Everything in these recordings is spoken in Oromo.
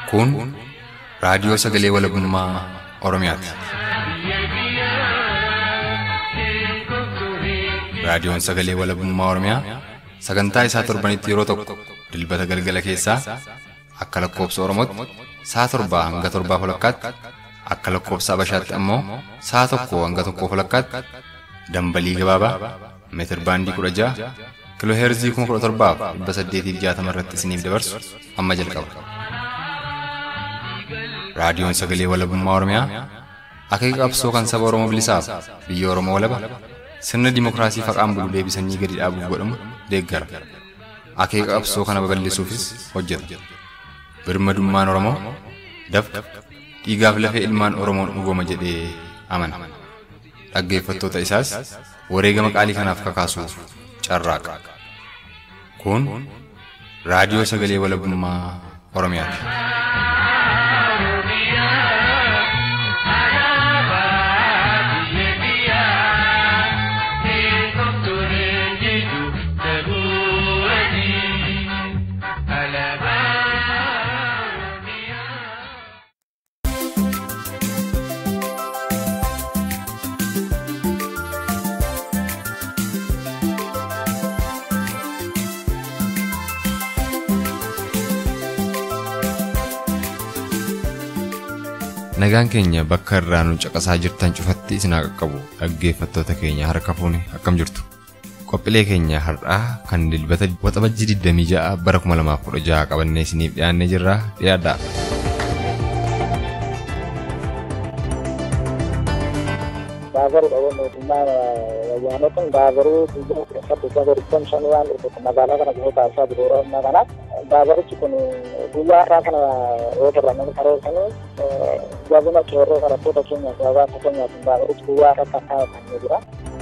Kun raadiyoo sagalee walabummaa Oromiyaati. Raadiyoon sagalee walabummaa Oromiyaa sagantaa isaa torbanitti yeroo tokko dilbata galgala keessaa akka lakkoobsa Oromootti sa'a torbaa hanga torbaa walakkaatti akka lakkoobsa Abashaatti ammoo sa'a tokko hanga tokkoo walakkaatti dambalii gabaabaa meetir baandii kudha ja'a kiloo heerzii kuma kudha torbaaf dhibba saddeetiif jaatama irratti isiniif dabarsu amma jalqaba. Raadiyoon sagalee walabummaa Oromiyaa akeeka qabsoo kan saba Oromoo bilisaaf biyya Oromoo walaba sirna dimookiraasii faqaan bulu deebisanii gadi dhaabuuf godhamu deeggara. Akeeka qabsoo kana babal'isuufis hojjeta. Birmadummaan Oromoo dafqa dhiigaaf lafee ilmaan Oromoon dhugooma jedhee amana. Dhaggeeffattoota isaas wareegama qaalii kanaaf kakaasuuf carraaqa. Kun raadiyoo sagalee walabummaa Oromiyaati. Nagaan keenya bakka irraa nu caqasaa jirtan cufatti isin haa qaqqabu dhaggeeffattoota keenya harka fuuni akkam jirtu. Qophiilee keenya har'aa kan dilbata waxabajjii 26 bara 2016 qabannee isiniif dhiyaannee jirra dhiyaadhaa. Baaburuudha mootummaa wayyaanotaan baaburuu saffisa gurguddan shan waan dhufu magaalaa kana gahee taasisaa jiru yeroo ammaa kana baaburichi kun guyyaa har'aa kana yoo turre karoorfanii jabina qeerroo barattoota keenyaaf hawaasa keenyaaf baaburichi guyyaa har'aa kan kaa'effamee jira.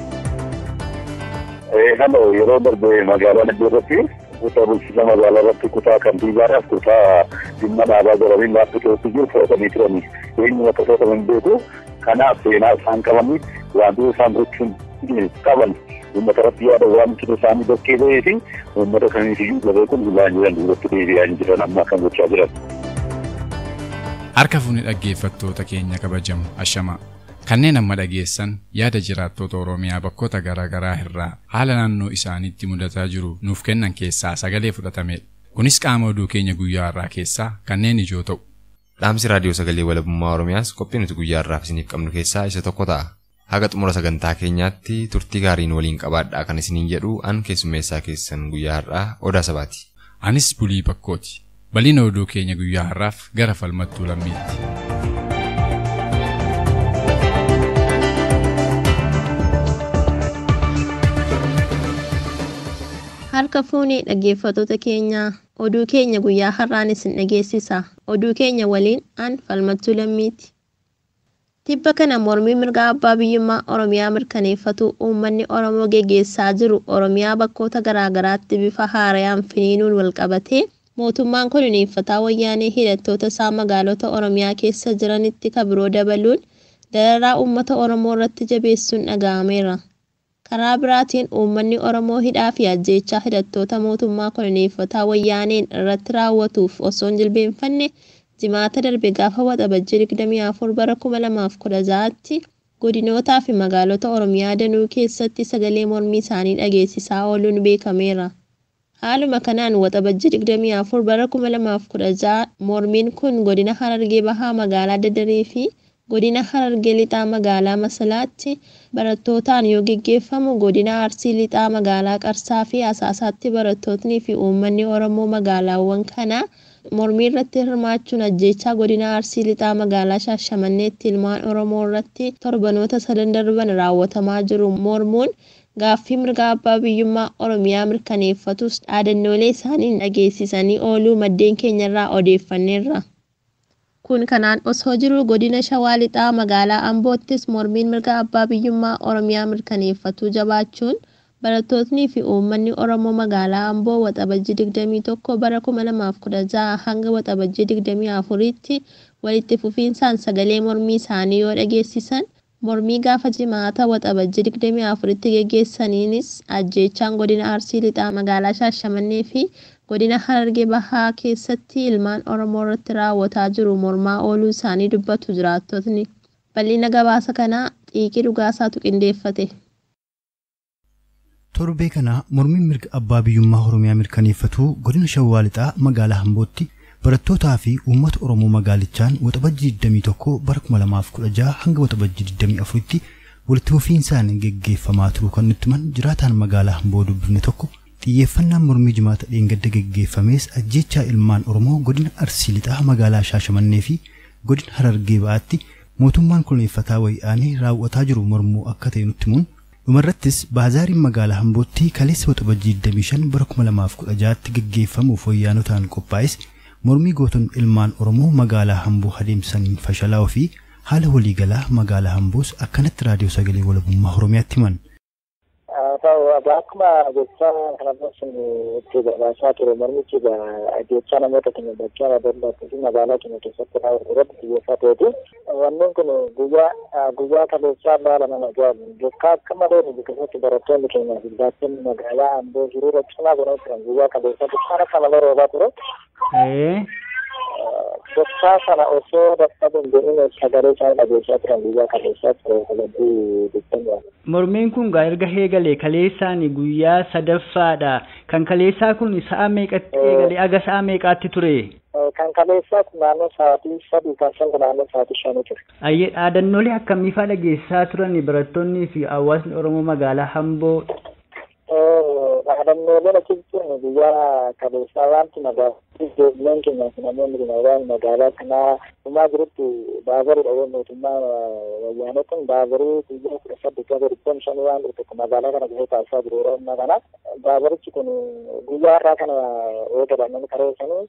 Halo yeroo darbe magaalaa Naddoo irratti kutaa bulchiinsa magaalaa irratti kutaa kantiibaadhaaf kutaa dhimma dhaabaa jedhanii laafti keessi jiru fudhatanii turani. Eenyu akka fudhataman beeku kanaaf seenaa isaan qabanii wantoota isaan gochuun qaban uummata irratti yaada waan jiru isaanii bakkee ba'ee fi uummata kamiifiyyuu gabee kun gulaan jiran duratti deebi'aa hin jiran amma kan gochaa jiran. Harka fuuni dhaggeeffattoota keenya kabajamu ashamaa. Kanneen amma dhageessan yaada jiraattota Oromiyaa bakkoota garaa garaa irraa haala naannoo isaaniitti mudataa jiru nuuf kennan keessaa sagalee fudhatamedha. Kunis qaama oduu keenya guyyaa har'aa keessaa kanneen ijoo ta'u. Dhaamsi raadiyoo sagalee walabummaa Oromiyaas qophii nuti guyyaa har'aaf isiniif qabnu keessaa isa tokko ta'a. Haga xumura sagantaa keenyaatti turtii gaariin waliin qabaadhaa kan isiniin jedhu an keessummeessaa keessan guyyaa har'aa odaa sabaati. Anis bulii bakkooti. Bal'ina oduu keenya guyyaa har'aaf gara falmattuu lammiitti. Harka fuunee dhaggeeffattoota keenyaa oduu keenya guyyaa har'aan isin dhageessisa. Oduu keenya waliin an falmattuu lammiiti. Tibba kana mormii mirga abbaa biyyummaa Oromiyaa mirkaneeffatu uummanni Oromoo geggeessaa jiru Oromiyaa bakkoota garaagaraatti bifa haarayaan finiinuun walqabatee mootummaan koloneeffataa wayyaanee hidhattoota isaa magaalota Oromiyaa keessa jiranitti kabiroo dabaluun dararaa uummata Oromoo irratti jabeessuun dhaga'ameera. Karaa biraatiin uummanni Oromoo hidhaa fi ajjeechaa hidhattoota mootummaa koloneeffataa wayyaaneen irratti raawwatuuf osoo hin jilbeenfanne jimaata darbe gaafa waxabajjii 24 bara 2016tti godinootaa fi magaalota Oromiyaa danuu keessatti sagalee mormii isaanii dhageessisaa ooluun beekameera. Haaluma kanaan waxabajjii 24 bara 2016 mormiin kun godina Harargee Bahaa magaalaa Dadarii fi godina Harargee lixaa magaalaa Masalaatti barattootaan yoo geggeeffamu godina Arsii lixaa magaalaa Qarsaa fi Asaasaatti barattootni fi uummanni Oromoo magaalaawwan kanaa mormii irratti hirmaachuun ajjeechaa godina Arsii lixaa magaalaa Shaashamanneetti ilmaan Oromoo irratti torbanoota sadan darban raawwatamaa jiru mormuun gaaffii mirga abbaa biyyummaa Oromiyaa mirkaneeffatus dhaadannoolee isaaniin dhageessisanii ooluu maddeen keenyarraa odeeffanneerra. Kun kanaan osoo jiru godina Shawaa Lixaa magaalaa Amboottis mormiin mirga abbaa biyyummaa Oromiyaa mirkaneeffatu jabaachuun barattootnii fi uummanni Oromoo magaalaa Amboo waxabajjii 21 bara 2016 hanga waxabajjii 24tti walitti fufiinsaan sagalee mormii isaanii yoo dhageessisan mormii gaafa jimaata waxabajjii 24tti geggeessaniinis ajjeechaan godina Arsii Lixaa magaalaa Shaashamannee fi godina Harargee Bahaa keessatti ilmaan Oromoo irratti raawwataa jiru mormaa ooluu isaanii dubbatu jiraattotni. Bal'ina gabaasa kanaa xiiqii dhugaasaatu qindeeffate. Torbee kana mormiin mirga abbaa biyyummaa Oromiyaa mirkaneeffatu godina Shawwaa Lixaa magaalaa Hambootti barattootaa fi uummata Oromoo magaalichaan waxabajjii 21 bara 2016 hanga waxabajjii 24tti walitti fufiinsaan geggeeffamaa turuu kan nutti himan jiraataan magaalaa Hamboo dubbifne tokko xiyyeeffannaan mormii jimaata dheengadda geggeeffamees ajjechaa ilmaan Oromoo godina Arsii Lixaa magaalaa Shaashamannee fi godina Harargee Ba'aatti mootummaan koloneeffataa wayyaanee raawwataa jiru mormuu akka ta'e nutti himuun dhumarrattis baazaariin magaalaa Hambootti kaleessa waxabajjii 25 bara 2016tti geggeeffamuuf wayyaanotaan qophaa'es mormii gootonni ilmaan Oromoo magaalaa Hamboo adeemsaniin fashalaa'uu fi haala waliigalaa magaalaa Hamboos akkanatti raadiyoo sagalee walabummaa Oromiyaatti himan. ta'u akkuma jecha kanarratti itti gabaasaa ture mormichi jecha namoota keenya bakka daddarbaatti fi magaalaa keenya keessatti raawwatu irratti xiyyeeffateeti. Wanneen kun guyyaa guyyaa kaleessaa baala nama ajaa'ibu. Bakka akka malee keessatti barattoonni keenya fi baattonni magaalaa Amboo hiriira cimaa godhaa turan guyyaa kaleessaa bishaan akka malee roobaa ture. Gochaa sana osoo dadhabu hin jedhin sagalee isaan dhageessaa turan guyyaa kaleessaa ture sagantii digdamii Mormiin kun gaa erga eegalee kaleessaan guyyaa sadaffaadha. Kan kaleessaa kun sa'a meeqatti eegalee aga sa'a meeqaatti ture? Kan kaleessaa kun naannoo sa'aatii sadii kan shan naannoo sa'aatii shanii ture. Ayyee dhaadannoolee akkamiifaa dhageessaa turan barattoonnii fi hawaasni Oromoo magaalaa Hamboo dhaadannooleen achitti guyyaa kaleessaa wanti magaalaa ijoolleen keenya fi namoonni magaalaa magaalaa kanaa dhumaa jirutti baaburidha yoo mootummaa wayyaanotiin baaburii guyyaa kudha saddeet gaba dhibban shanii waan dhufe magaalaa kana gahee taasisaa jiru yeroo ammaa kana baaburichi kun guyyaa har'aa kana eegalamanii kareessanii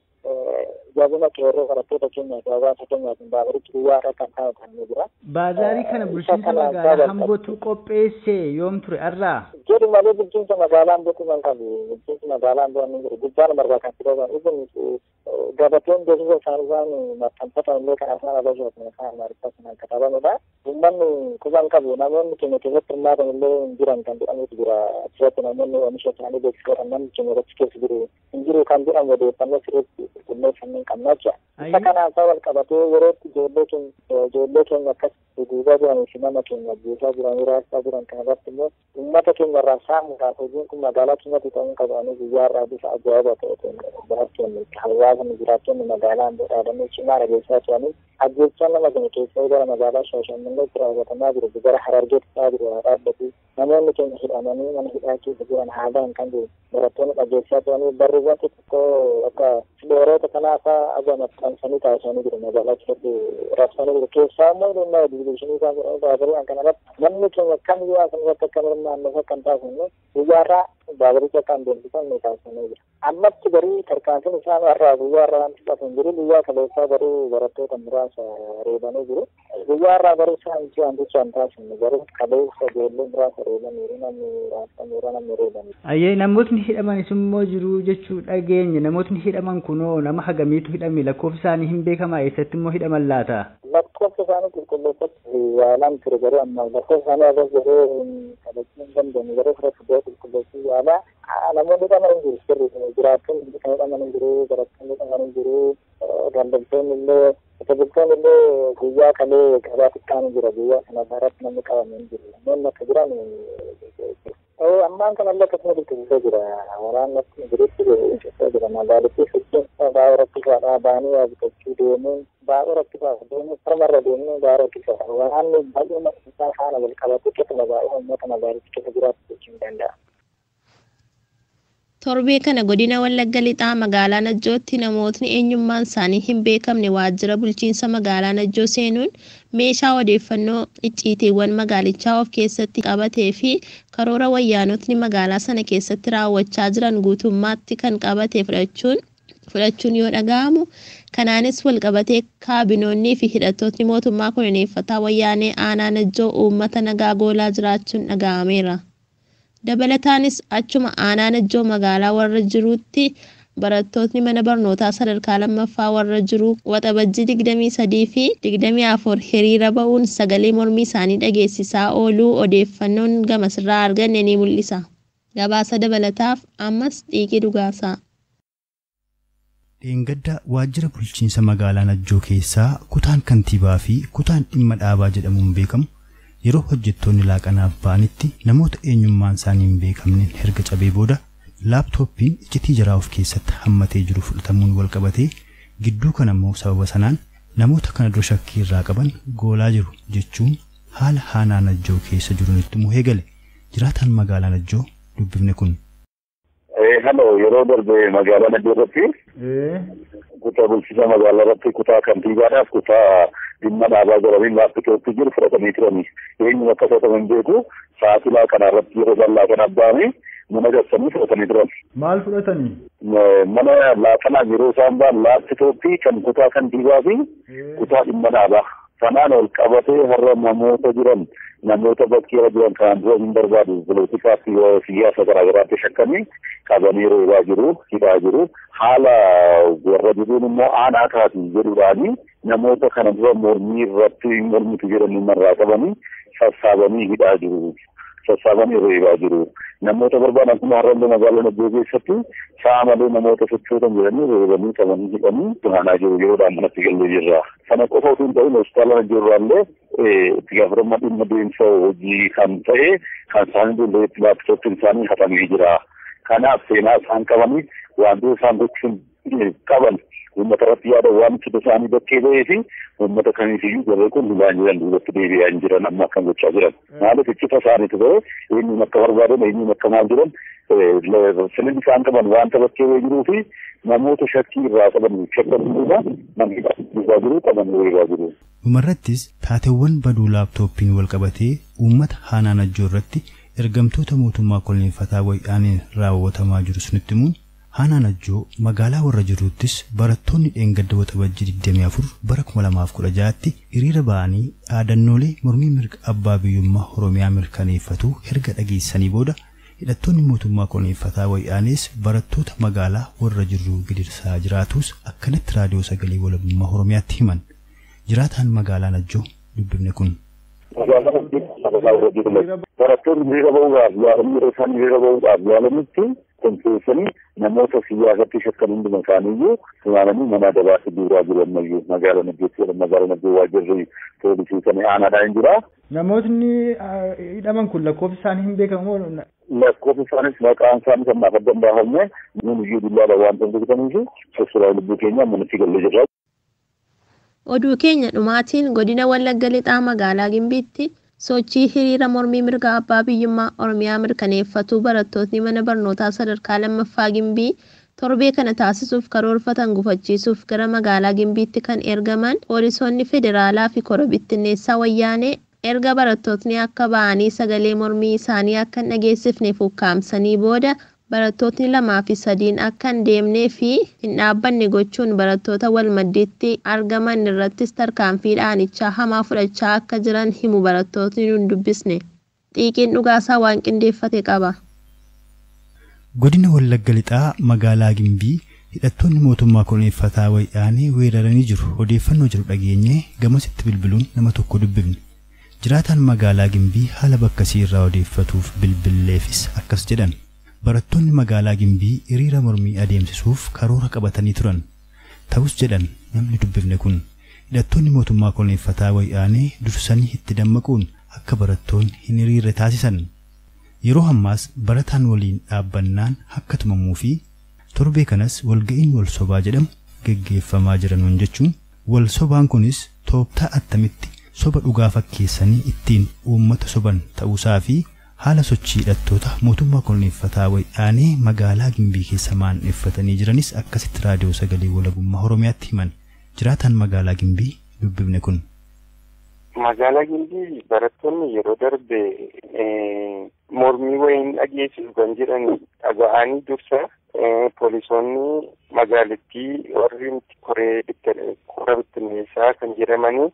jabina qeerroo barattoota keenyaa fi hawaasa keenyaatiin baaburichi guyyaa har'aa kan taa'u jira. Baazaarii kana bulchiinsa magaalaa Hambootu qopheesse yoom ture har'aa? jedhu malee bulchiinsa magaalaa Amboo kuman qabu bulchiinsa magaalaa Amboo ni jiru gubbaan margaa kan fidaman ibn gabateen beeksisa isaanii waan maxxanfatan illee kan afaan abashaati afaan amaariffaa sanaan katabanidha uummanni kuban qabu namoonni keenya keessatti hirmaatan illee hin jiran kan jedhamutu jira asirratti namoonni oomisha isaanii beeksifatan namni keenya irratti keessa jiru hin jiru kan jedhamu odeeffannoo sirriitti qulqulleeffannee hin qabna jecha isa kanaan isaa wal qabatee yerootti ijoollee keenya ijoollee keenya akkas duubaa jiranii fi nama keenya ajjeesaa jiranii raasaa jiran kan irratti immoo uummata keenya irraa saamuudhaaf hojiin kun magaalaa keenyatti ta'uu qabanii guyyaa irraa bifa ajaa'iba ta'eetiin barattoonni hawaasni jiraattonni magaalaa amboo dhaadannoo cimaa dhageessaa turanii ajjeechaa nama keenya keessaa gara magaalaa shaashammanneetti raawwatamaa jiru gara harargeetti ta'aa jiru haa dhaabbatu namoonni keenya hidhamanii mana hidhaa keessa jiran haadaan kan jiru barattoonni dhageessaa turanii barruuwwan xixiqqoo akka filooroota kanaafaa aga maxxansanii taasisanii jiru magaalaa keessatti raabsanii jiru keessaa immoo dhimma diviizhinii isaan jedhamu baaburii kan kanarratti namni keenya kamiyyuu asan irratti akka hirmaannuuf akka hin taasifne guyyaarraa baaburicha akka hin deemsifamne taasifamee jira. Ammatti garii tarkaanfiin isaan har'aa guyyaa irraa wanti qabu hin jiru guyyaa kaleessaa garuu barattoota muraasa reebanii jiru. Guyyaa irraa garuu isaan itti wanticha hin taasifne garuu kaleessa ijoollee muraasa reebaniiru namni raasaniiru namni reebanii. Ayyee namootni hidhamanis immoo jiru jechuu dhageenya namootni hidhaman kunoo nama hagamiitu hidhame lakkoofsi isaanii hin beekamaa eessatti immoo hidhaman laata? Lakkoofsa isaanii qulqulleeffatti yaalaan ture garuu amma lakkoofsa isaanii agas garuu kabajuu hin dandeenye garuu fira fidee qulqulleessuu yaala namoonni hidhaman hin jiru sirri jiraattonni kan hidhaman hin jiru barattoonni hidhaman hin jiru daldaltoonni illee tajaajiltoonni illee guyyaa kalee gabaa xiqqaan jira guyyaa sana irratti namni qabame hin jiru namoonni akka jiran ammaan kanallee akkasuma dirqisiisaa jira waraanni akkuma jirutti dirqisiisaa jira magaalittii sochiin baay'ee rakkisaadha baanii waa bitachuu deemuun baay'ee rakkisaadha deemuu farmarra deemuu baay'ee rakkisaadha waraanni baay'ee isaa faana wal qabatu keessuma baay'ee uummata magaalittii keessa jiraatu jechuu hin danda'a. Torbee kana godina Wallagga Lixaa magaalaa Najjootti namootni eenyummaan isaanii hin beekamne waajjira bulchiinsa magaalaa Najjoo seenuun meeshaa odeeffannoo icciitiiwwan magaalichaa of keessatti qabatee fi karoora wayyaanotni magaalaa sana keessatti raawwachaa jiran guutummaatti kan qabate fudhachuun fudhachuun yoo dhaga'amu kanaanis walqabatee kaabinoonnii fi hidhattootni mootummaa koloneeffataa wayyaanee aanaa Najjoo uummata nagaa goolaa jiraachuun dhaga'ameera. dabalataanis achuma aanaa najjoo magaalaa warra jiruutti barattootni mana barnootaa sadarkaa lammaffaa warra jiru waxabajjii digdamii sadii fi digdamii afur hiriira ba'uun sagalee mormii isaanii dhageessisaa ooluu odeeffannoon gamasirraa arganne ni mul'isa. Gabaasa dabalataaf ammas xiiqii dhugaasaa. Dheengadda waajjira bulchiinsa magaalaa Najjoo keessaa kutaan kantiibaa fi kutaan dhimma dhaabaa jedhamuun beekamu yeroo hojjettoonni laaqanaaf ba'anitti namoota eenyummaan isaanii hin beekamneen herga cabee booda laaptooppiin iccitii jaraa of keessatti hammatee jiru fudhatamuun wal qabatee gidduu kana immoo sababa sanaan namoota kana dura shakkii irraa qaban goolaa jiru jechuun haala haanaa Najjoo keessa jiru nutti muhee gale jiraataan magaalaa Najjoo dubbifne kun. Halo yeroo darbe magaalaa Najjoo irratti kutaa bulchiinsa magaalaa irratti kutaa kantiibaadhaaf kutaa dhimma dhaabaa jedhanii laaptooppii jiru fudhatanii turani. Eenyu akka fudhataman beeku sa'aatii laaqanaa irratti yeroo bal'aa kan abbaame mana garsanii fudhatanii turan. Maal fudhatanii? Mana laaqanaa yeroo isaan ba'an laaptooppii kan kutaa kantiibaa fi kutaa dhimma dhaabaa. Kanaan ol qabatee har'a namoota jiran namoota bakkeera jiran kanaan dura hin barbaadu polotikaa fi siyaasa garaagaraatti shakkanii qabanii roobaa jiru hidhaa jiru haala warra jiruun immoo aanaa taati jedhuudhaani namoota kana dura mormii irratti mormitu jedhanii marraa qabanii sassaabanii hidhaa jiru. sassaabanii reebaa jiru. Namoota barbaadan kuma har'allee magaalaa Najjoo keessatti sa'a malee namoota sochootan jedhanii reebanii qabanii hidhanii tunaanaa jiru yeroodhaan manatti gallee jirra. Sana qofa osoo hin ta'in hospitaala Najjoo irraallee itti gaafatamummaa dhimma deemsa hojii kan ta'e kan isaanii ijoollee laaptooppiin isaanii hatamee jira. Kanaaf seenaa isaan qabanii wantoota isaan gochuun qaban uummata irratti yaada waan fida isaanii bakkee ba'ee fi uummata kamiifiyyuu garee kun lulaan jiran duubatti deebi'aa hin jiran amma akkam gochaa jiran. Maaliif iccita isaaniitu ba'e eenyuun akka barbaadan eenyuun akka maal jiran sirni isaan qaban wanta bakkee ba'ee jiruu fi namoota shakkii irraa qaban shakkamuudha namni dhugaa jiru qaban weeraa jiru. Dhumarrattis taateewwan baduu laaptooppiin wal qabatee uummata haanaa najjoo irratti ergamtoota mootummaa kolneeffataa wayyaaniin raawwatamaa jiru sunitti himuun haanaa najjoo magaalaa warra jiruuttis barattoonni dheengadda waxabajjii 24 bara 2016tti hiriira ba'anii dhaadannoolee mormii mirga abbaa biyyummaa oromiyaa mirkaneeffatu erga dhageessanii booda hidhattoonni mootummaa kolneeffataa wayyaanis barattoota magaalaa warra jiruu gidirsaa jiraatus akkanatti raadiyoo sagalee walabummaa oromiyaatti himan jiraataan magaalaa najjoo dubbifne kun. barattoonni hiriira ba'uudhaaf yaalan yeroo isaan hiriira ba'uudhaaf yaalanitti konfeessanii namoota siyaasatti shakkan hunduma isaaniiyyuu funaananii mana dabaatti duuraa jiru ammayyuu magaalaa Najjootti magaalaa Najjoo waajjirri poolisii kan aanaadhaa hin jira. Namootni hidhaman kun lakkoofsi isaanii hin beekamu. Lakkoofsi isaanis maqaan isaanii kan naaf adda hin baafamne nuun iyyuu dullaadha waan ta'an beekataniif sosoraa lubbuu keenya manatti gallee jirra. Oduu keenya dhumaatiin godina Wallagga Lixaa magaalaa Gimbiitti sochii hiriira mormii mirga abbaa biyyummaa Oromiyaa mirkaneeffatu barattootni mana barnootaa sadarkaa lammaffaa Gimbii torbee kana taasisuuf karoorfatan gufachiisuuf gara magaalaa Gimbiitti kan ergaman poolisoonni federaalaa fi kora bittinneessaa wayyaanee erga barattootni akka ba'anii sagalee mormii isaanii akka hin dhageessifneef ukkaamsanii booda barattootni lamaa fi sadiin akka hin deemnee fi hin dhaabbanne gochuun barattoota wal maddiitti argaman irrattis tarkaanfii dhaanichaa hamaa fudhachaa akka jiran himu barattootni nun dubbisne xiiqiin dhugaasaa waan qindeeffate qaba. Godina Wallagga Lixaa magaalaa Gimbii hidhattoonni mootummaa kolonneeffataa wayyaanee weeraranii jiru odeeffannoo jiru dhageenye gamasitti bilbiluun nama tokko dubbifne. Jiraataan magaalaa Gimbii haala bakkasii irraa odeeffatuuf bilbilleefis akkas jedhan. barattoonni magaalaa Gimbii hiriira mormii adeemsisuuf karoora qabatanii turan. Ta'us jedhan namni dubbifne kun hidhattoonni mootummaa kolonneeffataa wayyaanee dursanii itti dammaquun akka barattoonni hin hiriirre taasisan. Yeroo ammaas barataan waliin dhaabbannaan akka tumamuu fi torbee kanas walga'iin wal sobaa jedhamu geggeeffamaa jiranuun jechuun wal sobaan kunis tooftaa attamitti soba dhugaa fakkeessanii ittiin uummata soban ta'uusaa fi haala sochii hidhattoota mootummaa kolonneeffataa wayyaanee magaalaa Gimbii keessa maandheeffatanii jiranis akkasitti raadiyoo sagalee walabummaa Oromiyaatti himan jiraataan magaalaa Gimbii dubbifne kun. Magaalaa Gimbii barattoonni yeroo darbe mormii wayiin dhageessisu kan jedhan dhaga'anii dursa poolisoonni magaalittii warri koree kora bittinneessaa kan jedhamanii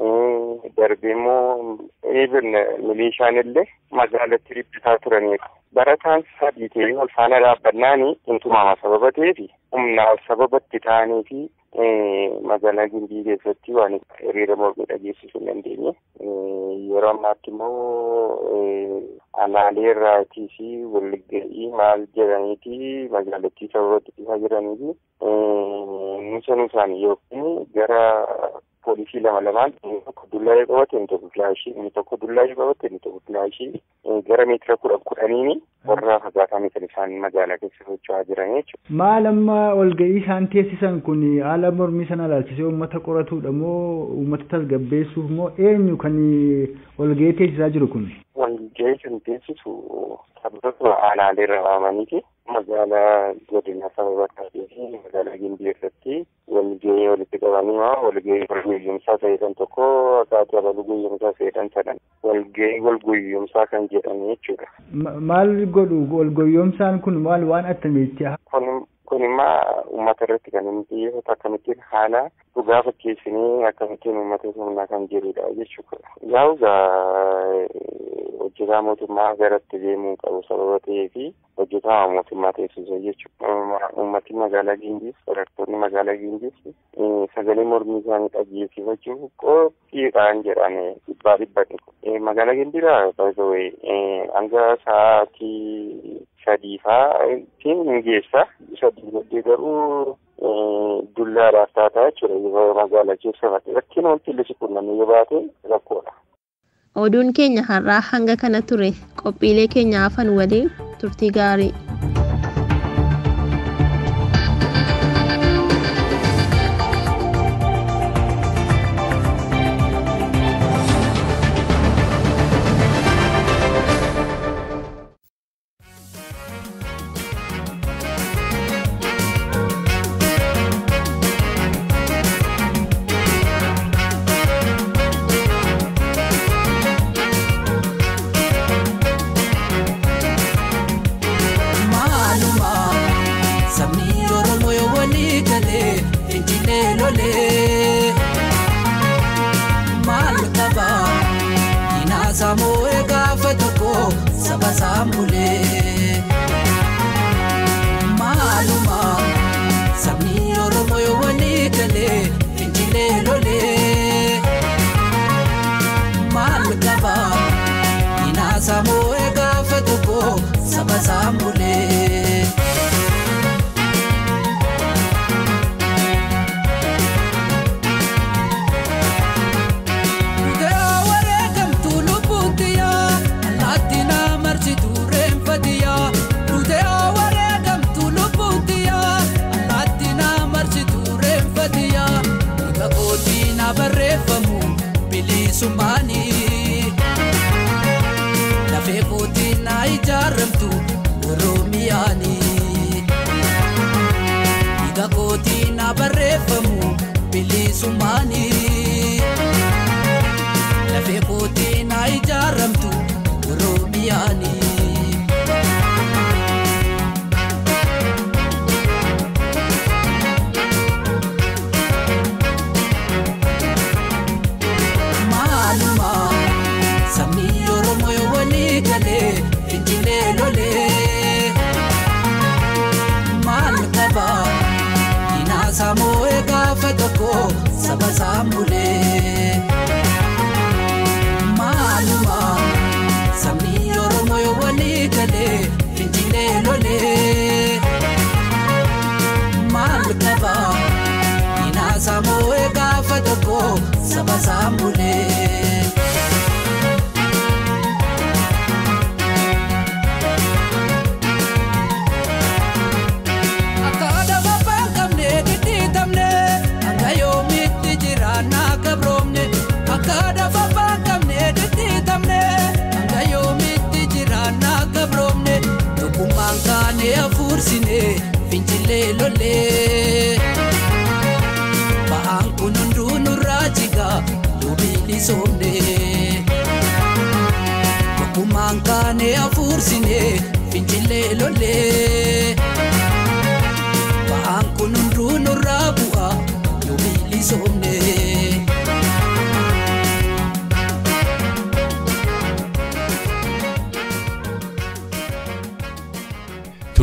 darbee immoo milishaan illee magaalatti ribbisaa turaniiru. barataan sadii ta'ee wal faana dhaabbannaani intumama sababa ta'eefi humna wal sababatti ta'anii fi magaalaa Gimbii keessatti waan hiriira mormii dhageessisuu hin dandeenye. Yeroo ammaatti immoo aanaalee irraatii fi walga'ii maal jedhaniiti magaalattii sababatti dhufaa jiranii fi nusa nusaan yookiin gara poolisii lama lamaan inni tokko dullaa'ee qabate inni tokko filaashii inni tokko dullaa'ee qabate inni tokko filaashii gara meetira kudha kudhaniini warra fagaatanii kan isaan magaalaa keessa socho'aa jiran jechuudha. Maal amma walga'ii isaan teessisan kun haala mormii sana ilaalchisee uummata qoratudha moo uummata tasgabbeessuuf moo eenyu kan walga'ii teessisaa jiru kun? Walga'ii kan teessisu sababa aanaalee irra waamaniiti. magaalaa godina sababa taatee fi magaalaa gimbii irratti walgahii walitti qabanii walgahii walguyyumsaa ta'edhan tokko akkaataa abaluu guyyumsaa ta'edhan sadan walgahii walguyyumsaa kan jedhan jechuudha. Maal godhu walguyyumsaan kun maal waan attamiiti? Kun kun immoo uummata irratti kan inni xiyyeeffatu akkamittiin haala dhugaa fakkeessinee akkamittiin uummata humnaa kan jedhudha jechuudha. Yaa'u hojjetaa mootummaa garatti deemuu qabu sababa ta'ee fi hojjetaa mootummaa teessisa jechuudha. Uummatni magaalaa Gimbiis, barattoonni magaalaa Gimbiis sagalee mormii isaanii dhageessifachuuf qophiidhaan jedhan dhibbaa dhibbatti. Magaalaa Gimbiidhaa baay'ee hanga sa'aatii sadii fa'aatiin ni geessa. Sadii booddee garuu dullaadhaaf taataa jechuudha yeroo magaalaa keessa rakkina wanti illee qunnamee yoo baate rakkoodha. Oduun keenya har'aa hanga kana ture qophiilee keenya hafan waliin turtii gaarii.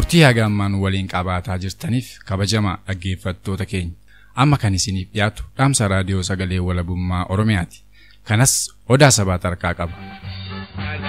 turtii haga ammaan waliin qabaataa jirtaniif kabajamaa dhaggeeffattoota keenya amma kan isiniif dhiyaatu dhaamsa raadiyoo sagalee walabummaa oromiyaati kanas odaa sabaa tarkaa qaba.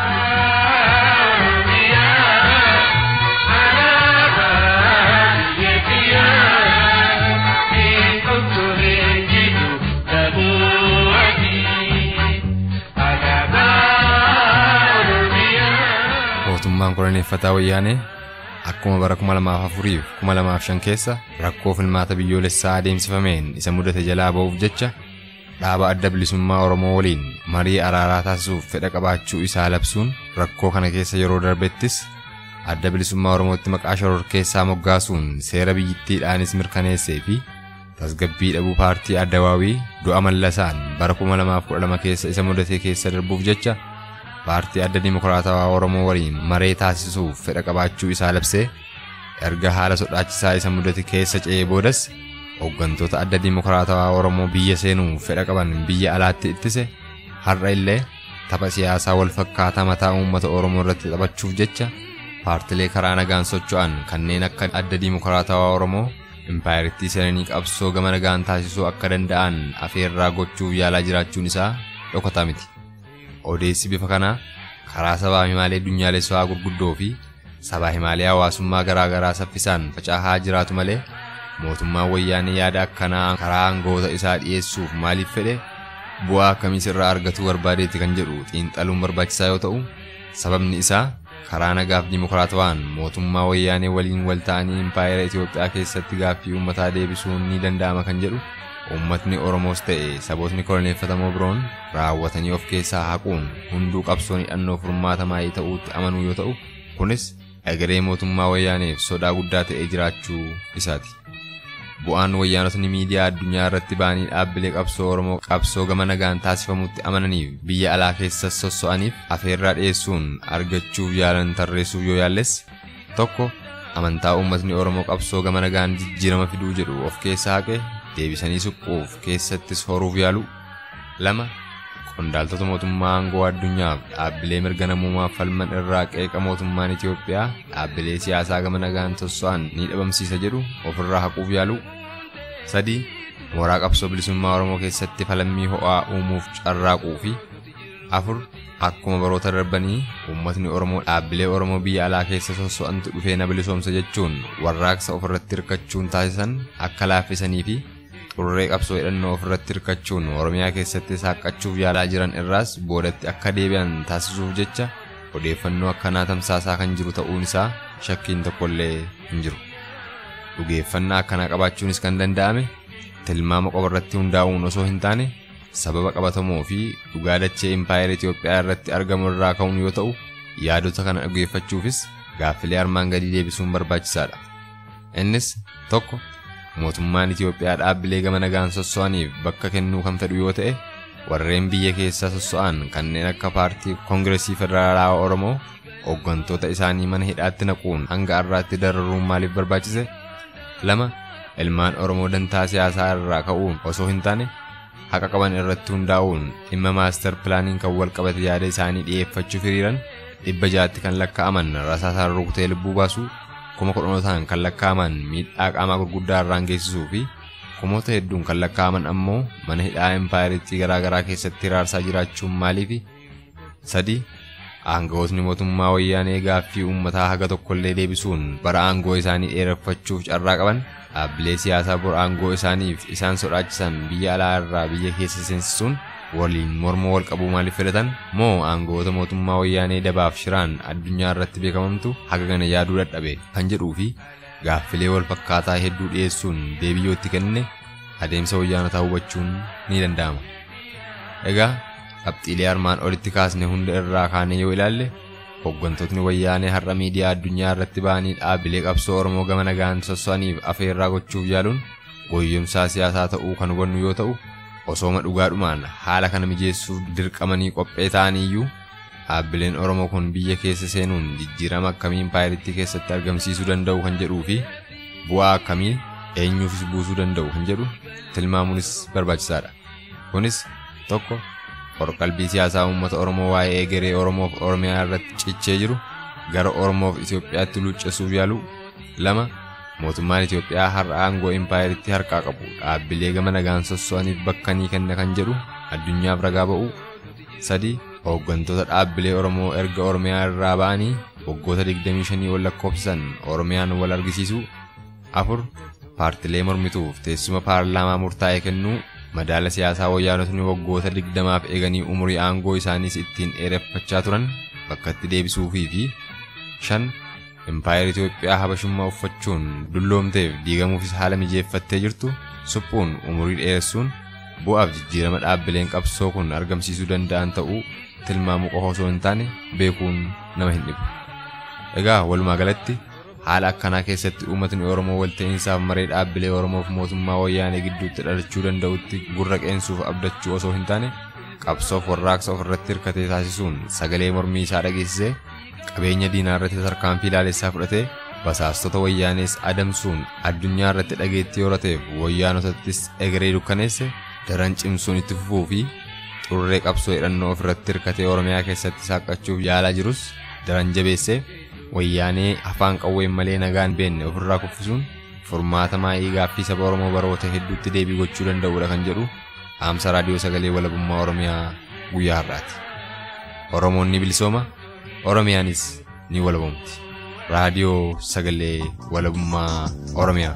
mootummaan koloneeffataa wayyaanee akkuma bara 2004 fi 2005 keessa rakkoo filmaata biyyoolessaa adeemsifameen isa mudate jalaa ba'uuf jecha dhaaba adda bilisummaa Oromoo waliin marii araaraa taasisuuf fedha qabaachuu isaa labsuun rakkoo kana keessa yeroo darbettis adda bilisummaa Oromootti maqaa shororkeessaa moggaasuun seera biyyittiidhaanis mirkaneessee fi tasgabbii dhabuu paartii addawaawii du'a mallasaan bara 2012 keessa isa mudate keessa darbuuf jecha paartii adda dimokiraatawaa Oromoo waliin maree taasisuuf fedha qabaachuu isaa labsee erga haala sodaachisaa isa mudate keessa ce'ee boodas hooggantoota adda dimokiraatawaa Oromoo biyya seenuuf fedha qaban biyya alaatti ittise har'a illee tapha siyaasaa wal fakkaataa mataa uummata Oromoo irratti taphachuuf jecha paartilee karaa nagaan socho'an kanneen akka adda dimokiraatawaa Oromoo impaayiritti seenanii qabsoo gama nagaan taasisuu akka danda'an afeerraa gochuuf yaalaa jiraachuun isaa dhokataa miti. odeessi bifa kanaa karaa sabaa himaalee addunyaalessaa gurguddoo fi sabaa himaalee hawaasummaa garaa garaa saffisaan facaahaa jiraatu malee mootummaan wayyaanee yaada akkanaa karaa aangoota isaa dhiyeessuuf maaliif fedhe bu'aa akkamiis irraa argatuu barbaadeetti kan jedhu xiinxaluun barbaachisaa yoo ta'u sababni isaa karaa nagaaf dimokiraatawaan mootummaa wayyaanee waliin wal ta'anii impaayera Itoophiyaa keessatti gaaffii uummataa deebisuun ni danda'ama kan jedhu uummatni Oromoos ta'e sabootni koloneeffatamoo biroon raawwatanii of keessaa haquun hunduu qabsoon hidhannoo furmaata maayii ta'uutti amanuu yoo ta'u kunis egeree mootummaa wayyaaneef sodaa guddaa ta'ee jiraachuu isaati. Bu'aan wayyaanotni miidiyaa addunyaa irratti ba'anii dhaabbilee qabsoo Oromoo qabsoo gama nagaan taasifamutti amananiif biyya alaa keessas sosso'aniif afeerraa dhiyeessuun argachuuf yaalan tarreessuuf yoo yaalles tokko amantaa uummatni Oromoo qabsoo gama nagaan jijjiirama fiduu jedhu of keessaa haqe deebisanii suquuf keessattis horuuf yaalu lama qondaaltota mootummaa aangoo addunyaaf dhaabbilee mirga namummaaf falman irraa qeeqa mootummaan Itoophiyaa dhaabbilee siyaasaa gama nagaan sosso'an ni dhabamsiisa jedhu ofirraa haquuf yaalu sadii mooraa qabsoo bilisummaa Oromoo keessatti falammii ho'aa uumuuf carraaquu fi afur akkuma baroota darbanii uummatni Oromoo dhaabbilee Oromoo biyya alaa keessa sosso'antu dhufee na bilisoomsa jechuun warraaqsa ofirratti hirkachuun taasisan akka laaffisanii fi xurree qabsoo hidhannoo ofirratti hirkachuun Oromiyaa keessatti saaqachuuf yaalaa jiran irraas boodatti akka deebi'an taasisuuf jecha odeeffannoo akkanaa tamsaasaa kan jiru ta'uun isaa shakkiin tokkollee hin jiru. Dhugeeffannaa akkanaa qabaachuunis kan danda'ame tilmaama qofa irratti hundaa'uun osoo hin taane sababa qabatamoo fi dhugaa dachee impaayera Itoophiyaa irratti argamu irraa ka'uun yoo ta'u yaadota kana dhugeeffachuufis gaaffilee armaan gadii deebisuun barbaachisaadha. Innis tokko mootummaan Itoophiyaa dhaabbilee gama nagaan sosso'aniif bakka kennuu kan fedhu yoo ta'e warreen biyya keessaa sosso'an kanneen akka paartii koongiresii federaalaa Oromoo hooggantoota isaanii mana hidhaatti naquun hanga har'aatti dararuun maaliif barbaachise? lama ilmaan Oromoo dantaa siyaasaa irraa ka'uun osoo hin taane haqa qaban irratti hundaa'uun dhimma maastar pilaaniin kan wal qabate yaada isaanii dhiyeeffachuuf hiriiran dhibba jaatti kan lakkaa'aman rasaasaan rukutee lubbuu baasuu kuma kudhanotaan kan lakkaa'aman miidhaa qaamaa gurguddaa irraan geessisuu fi kumoota hedduun kan lakkaa'aman ammoo mana hidhaa empaayiritti garaagaraa keessatti hiraarsaa jiraachuun maaliifi sadii aangawootni mootummaa wayyaanee gaaffii uummataa haga tokkollee deebisuun bara aangoo isaanii dheereffachuuf carraa qaban dhaabbilee siyaasaa bor aangoo isaaniif isaan sodaachisan biyya alaa irraa biyya keessa seensisuun waliin morma wal qabuu maaliif filatan moo aangawoota mootummaa wayyaanee dabaaf shiraan addunyaa irratti beekamamtu haga kana yaaduu dadhabe kan jedhuu fi gaaffilee wal fakkaataa hedduu dhiyeessuun deebiyyootti kenne adeemsa wayyaanotaa hubachuun ni danda'ama. Egaa qabxiilee armaan olitti kaasne hunda irraa kaanee yoo ilaalle hooggantootni wayyaanee har'a miidiyaa addunyaa irratti ba'anii dhaabbilee qabsoo Oromoo gama nagaan sosso'aniif afeerraa gochuuf yaaluun gooyyomsaa siyaasaa ta'uu kan hubannu yoo ta'u osooma dhugaadhumaan haala kana mijeessuuf dirqamanii qophee ta'anii iyyuu dhaabbileen Oromoo kun biyya keessa seenuun jijjiirama akkamii impaayiritti keessatti argamsiisuu danda'u kan jedhuu fi bu'aa akkamii eenyuufis buusuu danda'u kan jedhu tilmaamuunis barbaachisaadha. Kunis tokko qorqalbii siyaasaa uummata Oromoo waa'ee egeree Oromoof Oromiyaa irratti cichee jiru gara Oromoof Itoophiyaatti luuccessuuf yaalu lama mootummaan Itoophiyaa har'a aangoo impaayeritti harkaa qabu dhaabbilee gama nagaan sosso'aniif bakka ni kenna kan jedhu addunyaaf ragaa ba'u sadi hooggantoota dhaabbilee Oromoo erga Oromiyaa irraa ba'anii waggoota 25 ol lakkoofsisan Oromiyaan wal argisiisu afur paartilee mormituuf teessuma paarlaamaa murtaa'e kennuu madaala siyaasaa wayyaanotni waggoota 20f eeganii umurii aangoo isaaniis ittiin dheereffachaa turan bakkatti deebisuufii fi shan Impaayera Itoophiyaa habashummaa uffachuun dulloomteef diigamuufis haala mijeeffattee jirtu suphuun umurii dheeressuun bu'aaf jijjiirama dhaabbileen qabsoo kun argamsiisuu danda'an ta'uu tilmaamuu qofa osoo hin taane beekuun nama hin dhibu. Egaa walumaa galatti haala akkanaa keessatti uummatni Oromoo walta'iinsaaf maree dhaabbilee Oromoof mootummaa wayyaanee gidduutti dhalachuu danda'utti gurra qeensuuf abdachuu osoo hin taane qabsoof warraaqsa ofirratti hirkatee taasisuun sagalee mormii isaa dhageessisee qabeenya diinaa irratti tarkaanfii ilaalessaa fudhatee basaastota wayyaanees adamsuun addunyaa irratti dhageettii horateef wayyaanotattis egeree dukkaneesse daran cimsuun itti fufuu fi xurree qabsoo hidhannoo ofirratti hirkatee Oromiyaa keessatti saaqachuuf yaalaa jirus daran jabeessee wayyaanee afaan qawween malee nagaan beenne ofirraa kuffisuun furmaata maayii gaaffii saba Oromoo baroota hedduutti deebii gochuu danda'udha kan jedhu dhaamsa raadiyoo sagalee walabummaa Oromiyaa guyyaa har'aati. Oromoon ni bilisooma, Oromiyaanis ni walabamti. Raadiyoo sagalee walabummaa Oromiyaa.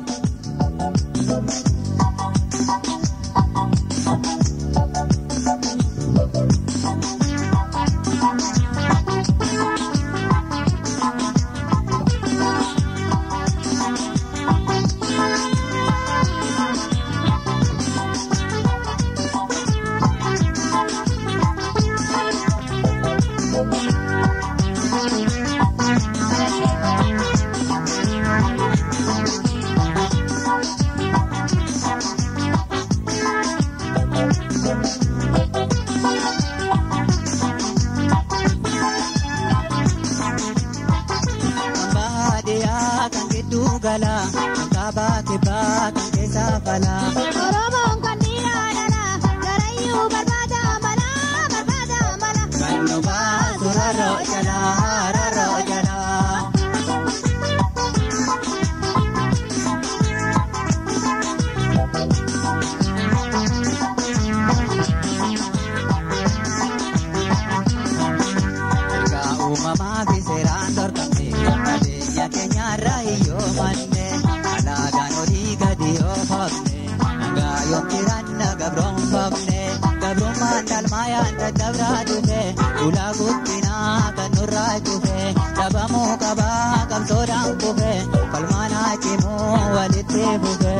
Oromoon kan dhiiraa dhala garayyuu barbaada mala barbaada mala. Kan nu baasu rarroo jalaa rarroo jalaa. Ergaa uumamaa fi seeraan dorgomne qabeenya keenyarra hiyyoo manne alaagaan olii gadi oofamne nagaa yoom jiranna gabroonfamne gabrummaan dhalmaayaan daddabraa dhufe ulaa guddinaa kan nurraa cufe dhabamuu qabaa qabsoodhaan kufe falmaanaa cimuu walitti fufe.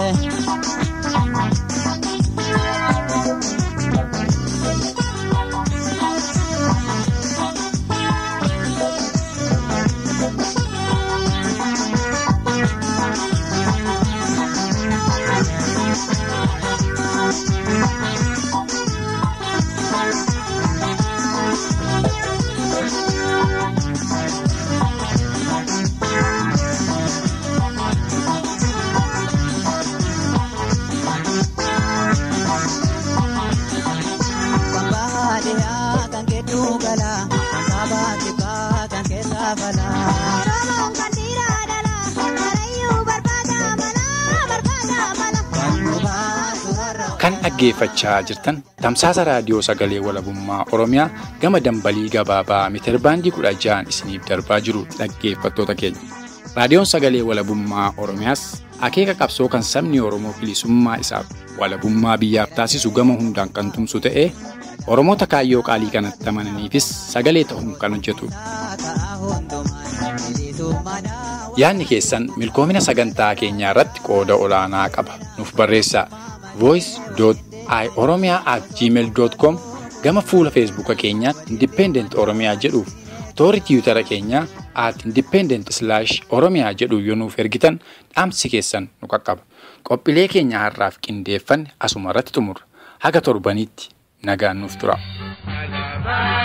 Kan baadiyyaa kan kedduu gala kan kaabaa kibbaa kan keessaa fala. Oromoon kan dhiiraa dhala garayyuu barbaada mala barbaada mala. Kan nu baasu rarroo. Kan dhaggeeffachaa jirtan tamsaasa raadiyoo sagalee walabummaa Oromiyaa gama dambalii gabaabaa meetirbaandii kudha ja'an isiniif darbaa jiru dhaggeeffattoota keenya. Raadiyoon sagalee walabummaa Oromiyaas akeeka qabsoo kan sabni Oromoo bilisummaa isaaf walabummaa biyyaaf taasisu gama hundaan kan tumsu ta'ee Oromoota kaayyoo qaalii kanatti amananiifis sagalee ta'uun kan hojjetudha. Ta'a hundumaan bilisummaan Yaadni keessan milkoomina sagantaa keenyaa irratti qooda olaanaa qaba. Nuuf barreessaa voice.oromia@gmail.com gama fuula feesbuuka keenyaatti independent oromiyaa jedhuuf toora tiwutara keenyaa at independent slash oromiyaa jedhu yoo nuuf ergitan dhaamsi keessan nu qaqqaba. Qophiilee keenya har'aaf qindeeffanne asuma irratti xumurra. Haga torbaniitti nagaan nuuf tura. Alaabaa